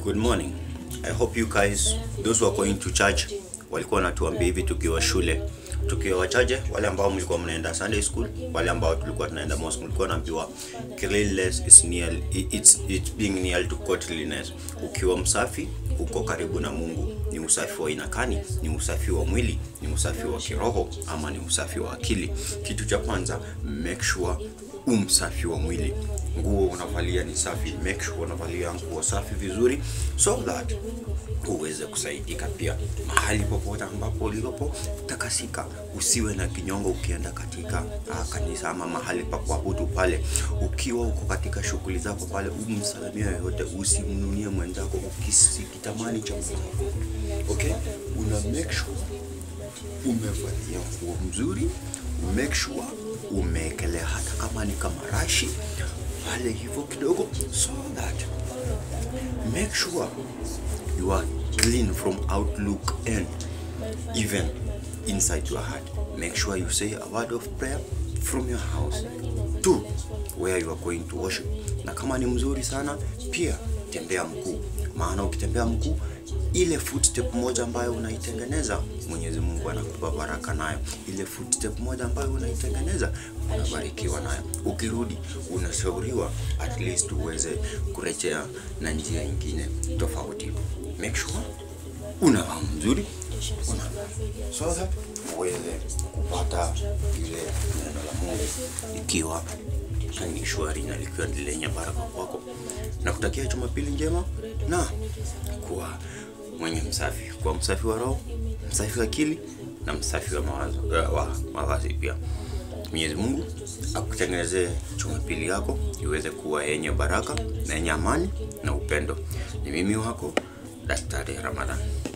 Good morning. I hope you guys, those who are going to church, walikuwa wanatuambia hivi tukiwa shule, tukiwa wachache, wale ambao mlikuwa mnaenda Sunday school, wale ambao tulikuwa tunaenda mosque, mlikuwa naambiwa cleanliness is near, it's, it's being near to godliness. Ukiwa msafi uko karibu na Mungu. Ni usafi wa aina gani? Ni usafi wa mwili, ni usafi wa kiroho, ama ni usafi wa akili? Kitu cha kwanza, make sure umsafi wa mwili nguo unavalia ni safi, make sure unavalia nguo safi vizuri, so that uweze kusaidika pia mahali popote ambapo ulipo. Takasika, usiwe na kinyongo ukienda katika uh, kanisa ama mahali pa kuabudu pale. Ukiwa uko katika shughuli zako pale, umsalimia yoyote, usimnunie mwenzako ukisikitamani cha mwenzako. Okay, una make sure umevalia nguo mzuri, make sure umeekelea hata kama ni kama rashi pale hivyo kidogo, so that make sure you are clean from outlook and even inside your heart. Make sure you say a word of prayer from your house to where you are going to worship. Na kama ni mzuri sana pia tembea mguu, maana ukitembea mguu ile footstep moja ambayo unaitengeneza Mwenyezi Mungu anakupa baraka nayo. Ile footstep moja ambayo unaitengeneza unabarikiwa nayo. Ukirudi unashauriwa at least uweze kurejea na njia nyingine tofauti. Make sure unavaa mzuri, una so that uweze kupata ile neno la Mungu ikiwa ni shwari na likiwa ni lenye baraka kwako, na kutakia Jumapili njema na kuwa mwenye msafi, kuwa msafi wa roho, msafi wa akili na msafi wa mawazo uh, wa mavazi pia. Mwenyezi Mungu akutengenezee Jumapili yako iweze kuwa yenye baraka na yenye amani na upendo. Ni mimi wako Daktari Ramadhan.